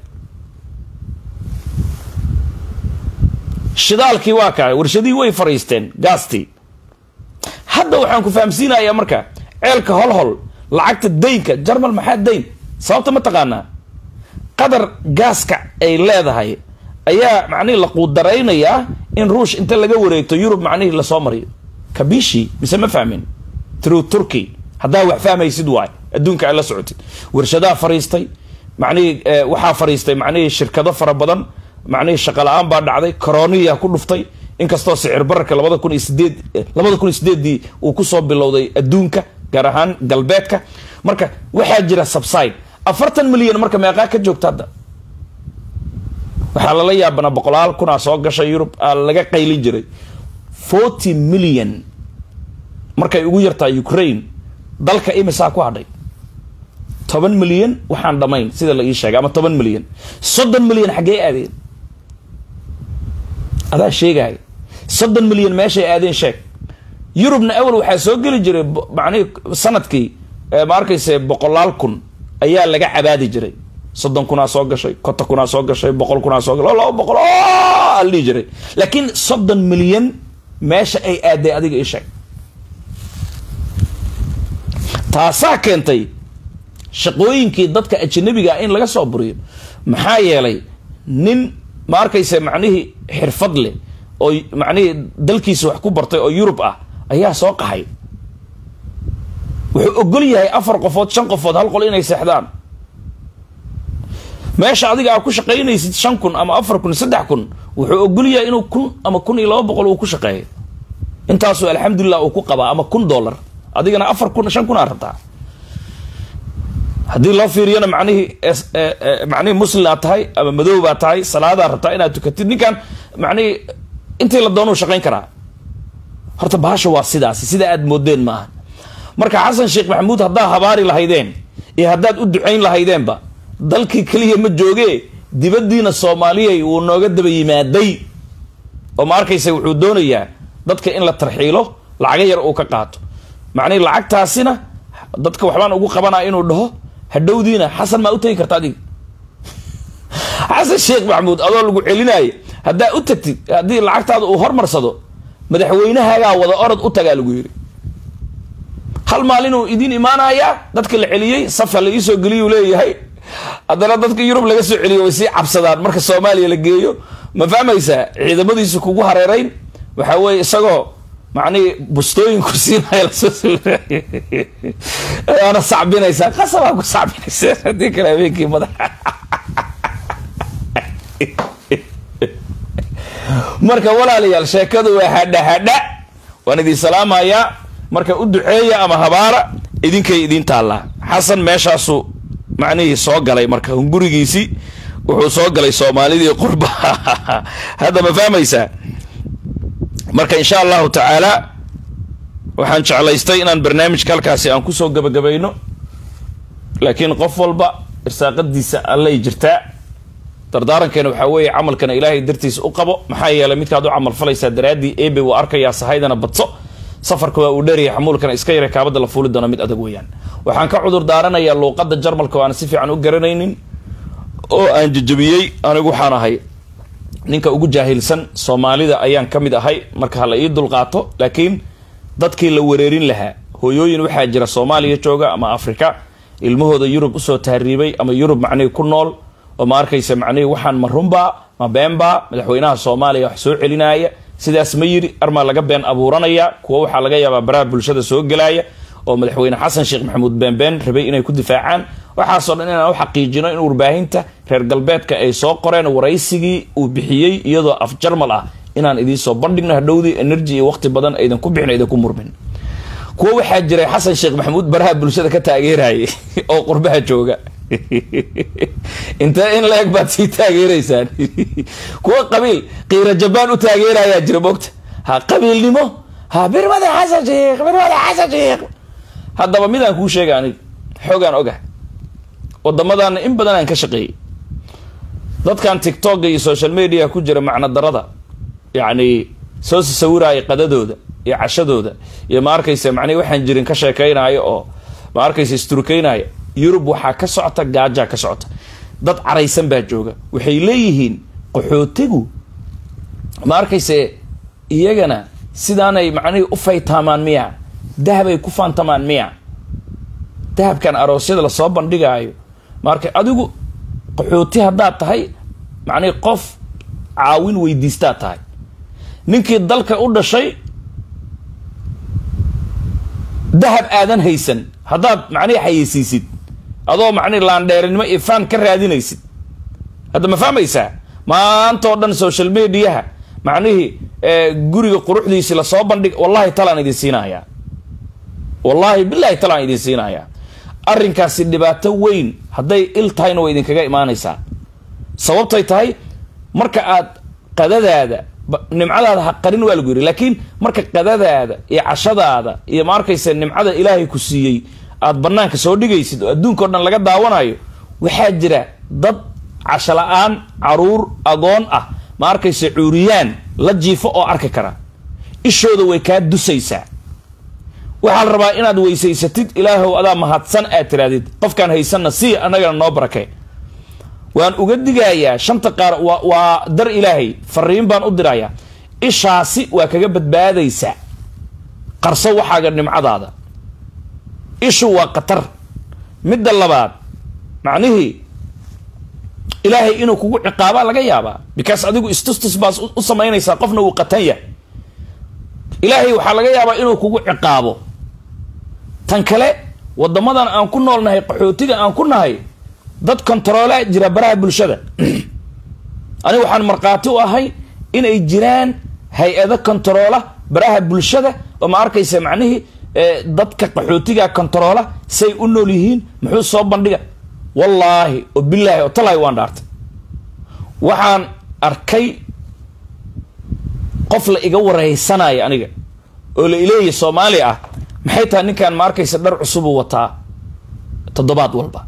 shidaalkii waa kaay warshadihii way fariisteen gaastii hadda waxaan ku fahamsiinayaa marka ceelka holhol lacagta daynka jarmal maxaa dayn sababta ma taqaanaa qadar gaaska ay leedahay ayaa macnihii la quudaraynayaa in ruush inta laga wareegto yurub macnihii lasoo mariyo kabishi mise ma fahmin true turkey haddaa wax fahmaysid waay adduunka ay la socotid warshadaha fariistay macnihii waxaa fariistay macnihii shirkado fara badan macnihii shaqa la-aan baa dhacday coroniya ku dhuftay inkastoo sicir bararka labada kun iyo sideed labada kun iyo sideeddii uu kusoo bilowday adduunka gaar ahaan galbeedka marka waxaa jira subside afartan milyan marka meeqaa ka joogta hadda waxaa lala yaabanaa boqolaal kunaa soo gashay yurub aa laga qaylin jiray forty million markay ugu yartaa ukraine dalka imisaa ku hadhay toban milyan waxaan dhamayn sida la ii sheegay ama toban milyan soddon milyan xaggee aadeen adaa sheegaya soddon milyan meeshay aadeen sheeg yurubna awal waxaa soo geli jiray macnihi sanadkii ma arkayse boqolaal kun ayaa laga cabaadi jiray soddon kunaa soo gashay konta kunaa soo gashay boqol kunaa soo gashay laba boqol ala dhihi jiray laakiin soddon milyan meesha ay aaday adiga ii sheeg taasaa keentay shaqooyinkii dadka ajanabiga in laga soo buriyo maxaa yeelay nin ma arkayse macnihii xirfad leh oo macnihii dalkiisa wax ku bartay oo yurub ah ayaa soo qaxay wuxuu ogol yahay afar qofood shan qofood hal qol inay seexdaan meesha adiga aa ku shaqaynaysid shan kun ama afar kun saddex kun wuxuu ogol yahay inuu kun ama kun iyo laba boqol uu ku shaqeeyo intaasuu alxamdulilah uu ku qabaa ama kun dollar adigana afar kun shan kun aa rabtaa haddii loo fiiriyana macnihii macnihii muslim aad tahay ama madow baa tahay salaadaa rabtaa inaad tukatid ninkan macnihii intii la doonuu shaqayn karaa horta bahasha waa sidaasi sida aad moodeen maaha marka xasan sheekh maxamuud haddaa habaari lahaydeen iyo haddaad u ducayn lahaydeenba dalkii keliya ma joogee dibaddiina soomaaliyay wuu nooga daba yimaaday oo ma arkaysa wuxuu doonayaa dadka in la tarxiilo lacaga yar uu ka qaato macnihi lacagtaasina dadka waxbaan ugu qabanaa inuu dhaho hadhowdiina xasan maa u tegi karta adiga xasan sheekh maxamuud adoo lagu celinaayo haddaa u tagtid haddii lacagtaada uu hormarsado madaxweynahaagaa wada orod u tagaa lagu yiri hal maalinuu idiin imaanayaa dadka la celiyey safa la iisoo geliyuu leeyahay haddana dadka yurub laga soo celiyo way sii cabsadaan marka soomaaliya la geeyo ma fahmaysaa ciidamadiisu kugu hareerayn waxaa weeye isagoo macnihii bustooyinku siinaya lasoo waana sacbinaysaa qasabaa ku sacbinaysa haddii kale habeenkii madaxa marka walaalayaal sheekadu waa hadha hadha waan idin salaamayaa marka u duceeya ama habaara idinkay idiin taallaa xasan meeshaasu macnihii soo galay marka hungurigiisii wuxuu soo galay soomaalidii qurba hadda ma fahmaysaa marka insha allahu tacaala waxaan jeclaystay inaan barnaamijka halkaasi aan kusoo gabagabayno laakiin qof walba irsaaqadiisa allay jirtaa dardaarankeena waxaa weeye camalkana ilaahay dartiisa u qabo maxaa yeelay midkaad u camal falaysaa daraaddii ebe waa arkayaa sahaydana badso safarka waa uu dheeryahay xamuulkana iska yara kaabada la fuuli doona mid adag weeyaan waxaan ka cudur daaranayaa luuqadda jarmalka oo aan si fiican u garanaynin oo aan jajabiyey anigu waxaan ahay ninka ugu jaahilsan soomaalida ayaan ka mid ahay marka hala ii dulqaato laakiin dadkii la wereerin lahaa hooyooyin waxaa jira soomaaliya jooga ama afrika ilmahooda yurub usoo tahriibay ama yurub macnihii ku nool oo ma arkaysa macnihii waxaan ma runbaa ma beenbaa madaxweynaha soomaaliya wax soo celinaya sidaas ma yiri armaa laga been abuuranaya kuwa waxaa laga yaabaa baraha bulshada soo gelaya oo madaxweyne xasan sheekh maxamuud beenbeen rabay inay ku difaacaan waxaasoo dhan inaan u xaqiijino in warbaahinta reer galbeedka ay soo qoreen waraysigii uu bixiyey iyadoo af jarmal ah inaan idiinsoo bandhigno hadhowdii energy iyo waqti badan aydan ku bixin aydan ku murmin kuwa waxaa jiray xasan sheekh maxamuud baraha bulshada ka taageerayay oo qurbaha jooga intee in la-eg baad sii taageeraysaan kuwa qabiil qiira jabaan u taageerayaa jira mogta ha qabiilnimo ha birmada xasan sheekh birmada xasan sheekh haddaba midaan kuu sheega aniga xoogaan ogah wadamadaana in badan aan ka shaqeeyey dadkan tictokga iyo social media ku jira macno darada yacni soo sawiraya qadadooda iyo cashadooda iyo ma arkaysa macnihi waxaan jirin ka sheekeynayo oo ma arkaysa isturkeynaya yurub waxaa ka socota gaajaa ka socota dad caraysan baa jooga waxay leeyihiin qaxootigu ma arkayse iyagana sidaanay macnihii u faytaamaan miya dahabay ku faantamaan miya dahabkan aroosyada lasoo bandhigaayo maarka adigu qaxooti haddaad tahay macnihi qof caawin weydiistaad tahay ninkii dalka u dhashay dahab aadan haysan haddaad macnihi xayeysiisid adoo macnihi laandheerinimo iyo faan ka raadinaysid hadda ma fahmaysaa maantao dhan social mediaha macnihii guriga quruxdiisi lasoo bandhig wallahi talaan idin siinayaa wallahi bilahi talaan idin siinayaa arrinkaasi dhibaato weyn hadday il tahayna way idinkaga imaanaysaa sababtay tahay marka aad qadadaada nimcadaada ha qarin waa lagu yidhi laakiin marka qadadaada iyo cashadaada iyo ma arkaysa nimcada ilaahay ku siiyey aad banaanka soo dhigaysid oo adduunkao dhan laga daawanayo waxaa jira dad casho la-aan caruur agoon ah ma arkaysa cuuriyaan la jiifo oo arki kara ishooda way kaa dusaysaa waxaa la rabaa inaad weysaysatid ilaahow adaa mahadsan aad tirahdid qofkaan haysanna sii annagana noo barakee waan uga digayaa shanta qaar waa waa dar ilaahay fariin baan u dirayaa ishaasi waa kaga badbaadaysaa qarso waxaaga nimcadaada ishu waa khatar midda labaad macnihii ilaahay inuu kugu ciqaabaa laga yaabaa because adigu istustus baas u samaynaysaa qofna wuu qatan yahay ilaahay waxaa laga yaabaa inuu kugu ciqaabo tan kale wadamadan aan ku noolnahay qaxootiga aan ku nahay dad kontaroolaa jira baraha bulshada aniga waxaan markhaati u ahay inay jiraan hay-ado kontaroola baraha bulshada oo ma arkaysa macnihii dadka qaxootiga kontaroola say u nool yihiin muxuu soo bandhiga wallaahi oo bilaahi oo talaahi waan dhaartay waxaan arkay qof la iga wareysanaya aniga oo la ileeya soomaali ah maxay tahay ninkan ma arkaysa dhar cusubuu wataa toddobaad walba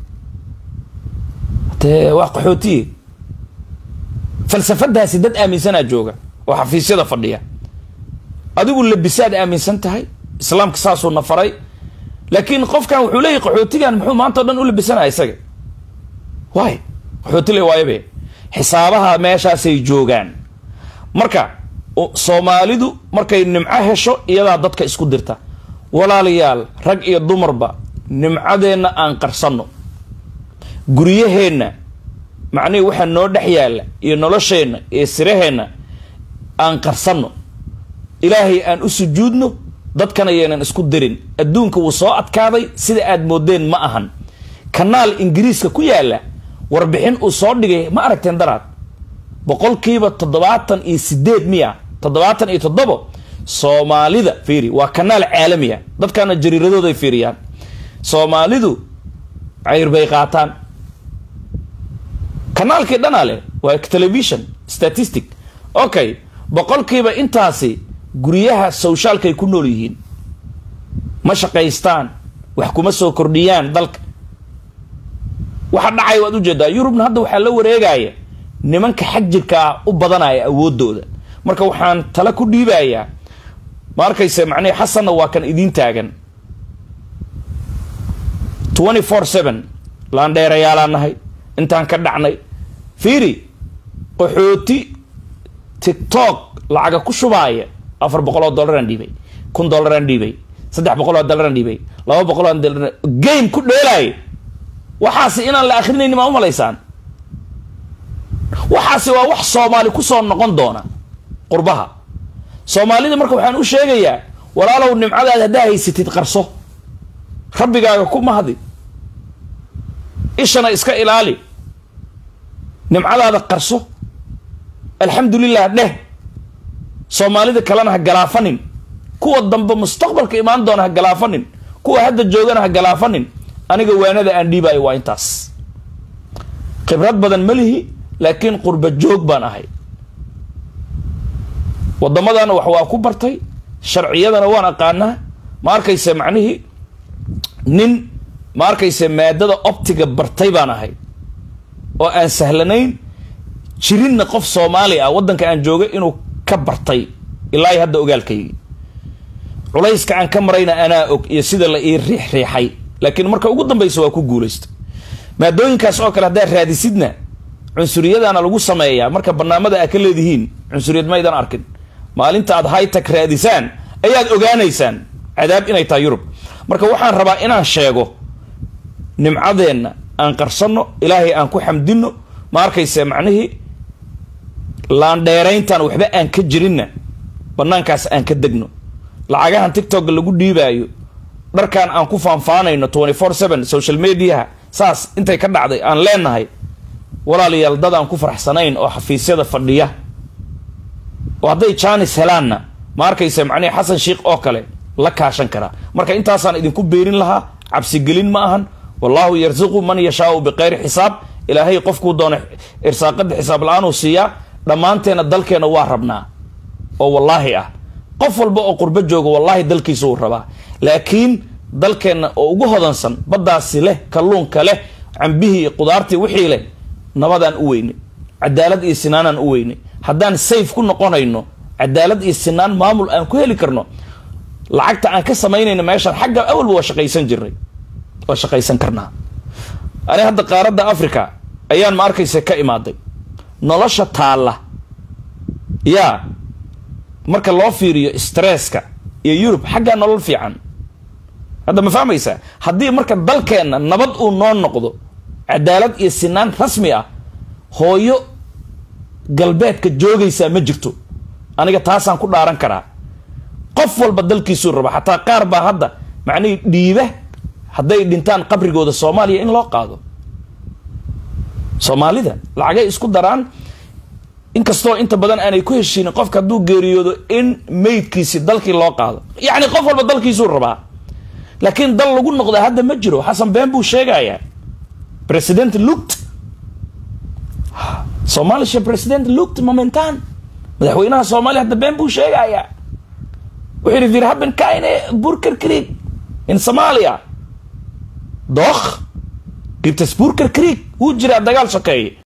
dee waa qaxootiye falsafadaasi dad aaminsanaa jooga oo xafiisyada fadhiya adigu labisaad aaminsan tahay islaamka saasuu na faray laakiin qofkan wuxuu leeyahy qaxootigan muxuu maanta o dhan u labisanaya isaga waay qaxooti le waayabe xisaabaha meeshaasay joogaan marka soomaalidu markay nimco hesho iyadaa dadka isku dirta walaalayaal rag iyo dumarba nimcadeenna aan qarsanno guryaheenna macnihii waxaa noo dhex yaalla iyo nolosheenna iyo siraheenna aan qarsanno ilaahay aan u sujuudno dadkana yeenan isku dirin adduunka wuu soo adkaaday sida aad moodeen ma ahan kanaal ingiriiska ku yaalla warbixin uu soo dhigay ma aragteen daraad boqolkiiba toddobaatan iyo sideed miya toddobaatan iyo toddobo soomaalida fiiri waa kanaal caalamiya dadkana jariiradooday fiiriyaan soomaalidu cayr bay qaataan kanaalkii dhanaa leh waa television statistic okay boqolkiiba intaasi guryaha sowshaalkaay ku nool yihiin ma shaqaystaan wax kuma soo kordhiyaan dalka waxa dhacay waad ujeedaa yurubna hadda waxaa la wareegaya nimanka xag jirkaa u badanaya awoodooda marka waxaan tala ku dhiibayaa ma arkayse macnihi xasanna waa kan idiin taagan twenty four seven laandheerayaalaa nahay intaan ka dhacnay fiiri qaxooti tictok lacaga ku shubaaya afar boqol oo dollaraan dhiibay kun dollaraan dhiibay saddex boqol oo dollaraan dhiibay laba boqol oo dollar game ku dheelaaya waxaasi inaan la akrinayni maa umalaysaan waxaasi waa wax soomaali kusoo noqon doona qurbaha soomaalida marka waxaan u sheegayaa walaalow nimcadaad haddaa haysatid qarso rabbigaaga ku mahdi ishana iska ilaali nimcadaada qarso alxamdulilah dheh soomaalida kalena ha galaafanin kuwa dambe mustaqbalka imaan doona ha galaafanin kuwa hadda joogana ha galaafanin aniga waanada aan dhiibaayo waa intaas khibrad badan ma lihi laakiin qurba joog baan ahay waddamadana wax waa ku bartay sharciyadana waan aqaanaa ma arkayse macnihii nin ma arkayse maadada optiga bartay baan ahay oo aan sahlanayn jirinna qof soomaali ah waddanka aan joogay inuu ka bartay ilaa i hadda ogaalkaygi culayska aan ka marayna anaa og iyo sida la ii riix riixay laakiin marka ugu dambaysa waa ku guulaystay maadooyinkaas oo kale haddaad raadisidna cunsuriyadana lagu sameeyaa marka barnaamada aad ka leedihiin cunsuriyad maydan arkin maalinta aad hightech raadisaan ayaad ogaanaysaan cadaab inay tahay yurub marka waxaan rabaa inaan sheego nimcadeenna aan qarsanno ilaahay aan ku xamdinno ma arkayse macnihii laandheerayntan waxba aan ka jirinna banaankaas aan ka degno lacagahan tictokga lagu dhiibaayo dharkan aan ku faanfaanayno twenty four seven social mediaha saas intay ka dhacday aan leenahay walaalayaal dad aan ku faraxsanayn oo xafiisyada fadhiya oo hadday jaanis helaanna ma arkayse macnihi xasan sheikh oo kale la kaashan karaa marka intaasaan idinku beerin lahaa cabsigelin ma ahan wallahu yarzuqu man yashaau biqayri xisaab ilaahay qofkuu doona irsaaqada xisaab la-aanuu siiyaa dhammaanteenna dalkeenna waa rabnaa oo wallaahi ah qof walba oo qurbo jooga wallaahi dalkiisa uu rabaa laakiin dalkeenna oo ugu hodansan baddaasi leh kalluunka leh cambihii iyo qudaartii wixii leh nabadaan u weynay cadaalad iyo sinaanaan u weynay haddaan sayf ku noqonayno cadaalad iyo sinaan maamul aan ku heli karno lacagta aan ka samaynayno meeshaan xagga awalba waa shaqaysan jirnay waa shaqaysan karnaa ani hadda qaaradda africa ayaan ma arkaysa ka imaaday nolosha taalla yaa marka loo fiiriyo stresska iyo yurub xaggaa nolol fiican hadda ma fahmaysaa haddii marka dalkeenna nabad uu noo noqdo cadaalad iyo sinaan rasmi ah hooyo galbeedka joogaysaa ma jirto aniga taasaan ku dhaaran karaa qof walba dalkiisuu raba xataa qaar baa hadda macnihii dhiiba hadday dhintaan qabrigooda soomaaliya in loo qaado soomaalida lacagay isku daraan inkastoo inta badan aanay ku heshiinin qofka hadduu geeriyoodo in meydkiisi dalkii loo qaado yacni qof walba dalkiisuu rabaa laakiin dal lagu noqda hadda ma jiro xasan been buu sheegayaa president lugt somaalisha president lugt momentan madaxweynaha soomaaliya hadda been buu sheegayaa wuxuu yidhi wir haben keine burgerkrieg in somalia doch gibt es burgerkrieg wuu jiraa dagaal sokeeye